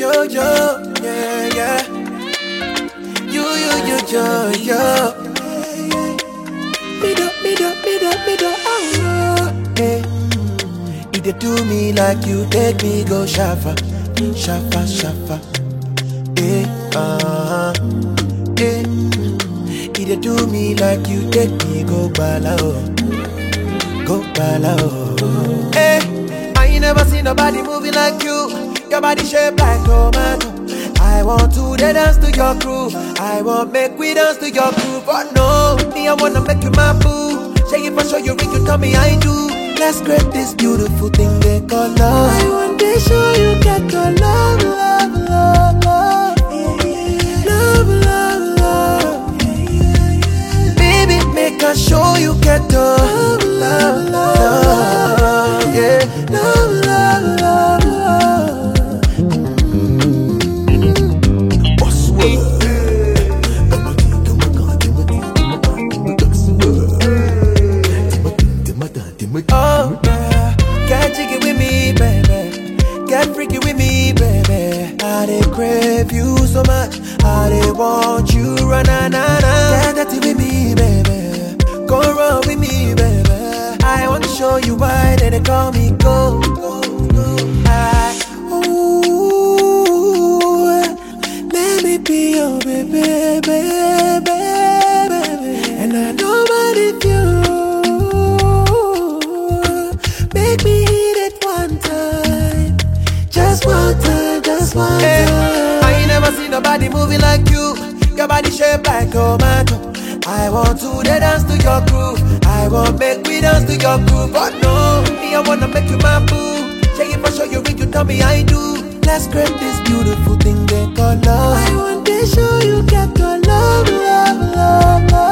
yo, yo, yeah, yeah. You, you, you, yo, yo. Me do, me do, me do, me do, oh, hey. You dey do me like you take me go shafa, shafa, shafa. Hey, uh-huh. Hey. You dey do me like you take me go bala, oh. Go bala, oh. Hey, I ain't never seen nobody moving like you. Your body shaped like tomato. I want to dey dance to your groove. I want make we dance to your groove. But no, me I wanna make you my boo. Shake it for sure you ring, you tell me I do. Let's create this beautiful thing they call love. I want to show you get your love, love, love, love. Love, love, love. Baby, make I show you get the love, love, love. Yeah, love, love, love, love. Oh, yeah. Get jiggy with me, baby. Get freaky with me, baby. I dey crave you so much. I dey want you, run na na na. Get dirty with me, baby. Go run with me, baby. I want to show you why they dey call me go. go, go. I, ooh, let me be your baby, baby, baby. And I know what if you make me hit it one time, just one time, just one time. I ain't never seen nobody moving like you. Your body shaped like tomato. I want to dey dance to your groove. I want make we dance to your groove. But no, me I wanna make you my boo. Shake it for sure you ring, you tell me I do. Let's create this beautiful thing they call love. I want to show you get your love, love, love, love.